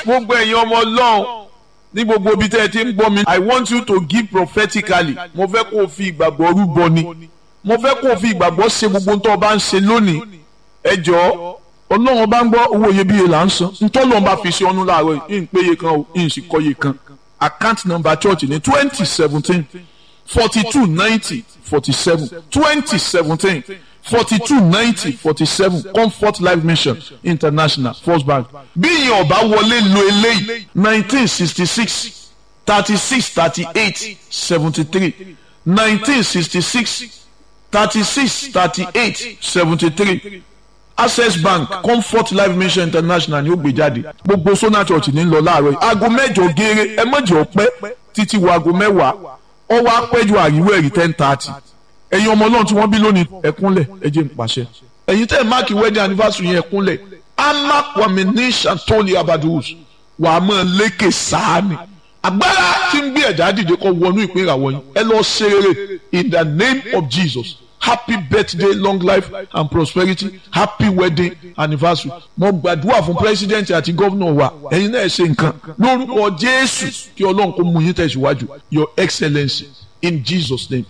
gbogbo ẹ̀yin ọmọ ọlọ́run ní gbogbo ibi tẹ́ ẹ ti ń gbọ́ mi i want you to give prophetically mo fẹ́ kó o fi ìgbàgbọ́ rúbọ ni mo fẹ́ kó o fi ìgbàgbọ́ ṣe gbogbo tó o bá ń ṣe lónìí ẹ jọ̀ọ́ ọlọ́run bá ń gbọ́ owó iyebíye là ń san ntọ́lọ́run bá fi ṣe ọ́nú láàárọ̀ yìí ń péye kan o ń sì kọ́ye kan account number church ní twenty seventeen forty two ninety forty seven twenty seventeen forty two ninety forty seven comfort life mission international first bank bí ìyẹn ọba wọlé lo eléyìí nineteen sixty six thirty six thirty eight seventy three nineteen sixty six thirty six thirty eight seventy three access bank comfort life mission international ni ó gbé jáde gbogbo sona church ní lọ láàárọ̀ yìí aago mẹ́jọ geere ẹ mọ̀jọ pẹ́ títí wo aago mẹ́wàá ọwọ́ apẹ́jọ àríwọ̀ ẹ̀rí ten thirty ẹ̀yin ọmọ náà tí wọ́n bí lónìí ẹ̀kúnlẹ̀ ẹ jẹ́ n pàṣẹ ẹ̀yin tẹ́ ẹ̀ máàkì wedding anniversary yẹn ẹ̀kúnlẹ̀ amakwami ní santoli abadus wà á mọ̀ lékè sáàni agbára tí ń gbé ẹ̀dá dìde kọ́ wọnú ìpín ìràwọ̀ yìí ẹ lọ ṣe rere in the name of Jesus happy birthday long life and prosperity happy wedding anniversary mo gbàdúrà fún president àti gómìnà wa ẹ̀yin náà ṣe nǹkan lórúkọ Jésù kí Ọlọ́run kó mú yín tẹ̀síwájú your excellency in Jesus name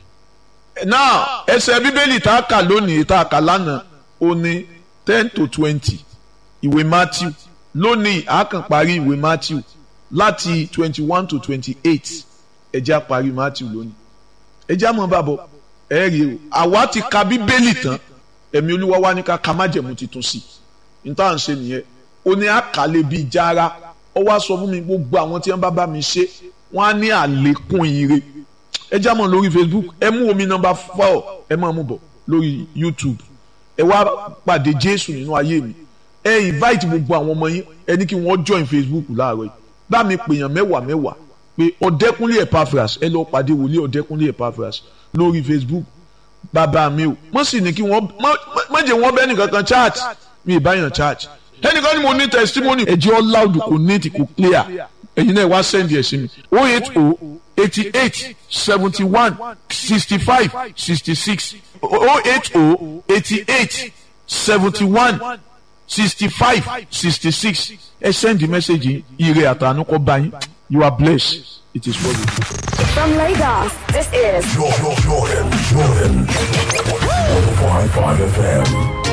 now ẹsẹ̀ bíbélì tá a kà lónìí tá a kà lánàá ó ní ten to twenty ìwé Matthew lónìí a kàn parí ìwé Matthew láti twenty one to twenty eight ẹ jẹ́ á parí Matthew lónìí ẹ jẹ́ á mọ̀ bàbọ̀ ẹ rí o àwa ti ka bíbélì tán ẹ̀mí olúwa wa ní ká ka májẹ̀mú titun sí i níta à ń ṣe nìyẹn ó ní àkàlẹ̀ bíi jára ó wá sọ fún mi gbogbo àwọn tí wọ́n bá bá mi ṣe wọ́n á ní àlékún ire ẹ já mọ̀ lórí facebook ẹ mú omi nọ́mbà four ẹ máa mú bọ̀ lórí youtube ẹ wá pàdé jésù nínú ayé mi ẹ invite gbogbo àwọn ọmọ yín ẹ ní kí wọ́n join facebook láàárọ̀ yìí bá mi pèèyàn mẹ́wàá mẹ́wàá pé ọ̀dẹ́kúnlé epaphras ẹ lọ pàdé wòlíì ọ̀dẹ́kúnlé epaphras lórí facebook bàbá mi o wọ́n sì ní kí wọ́n má jẹ́ wọ́n bẹ́ẹ̀ nìkan kan chat mi ì báyàn chat ẹnìkan ni mo ní testimony ẹ̀jẹ̀ all loud kò neat kò clear ẹ̀yin náà wá send ẹ̀ sí mi o eight o eighty eight seventy one sixty five sixty six o eight o eighty eight seventy one sixty five sixty six ẹ send the message ire àtànú kọ bá yín you are blessed it is for you. From Lagos, this is Jordan, Jordan, Jordan. 105.5 FM.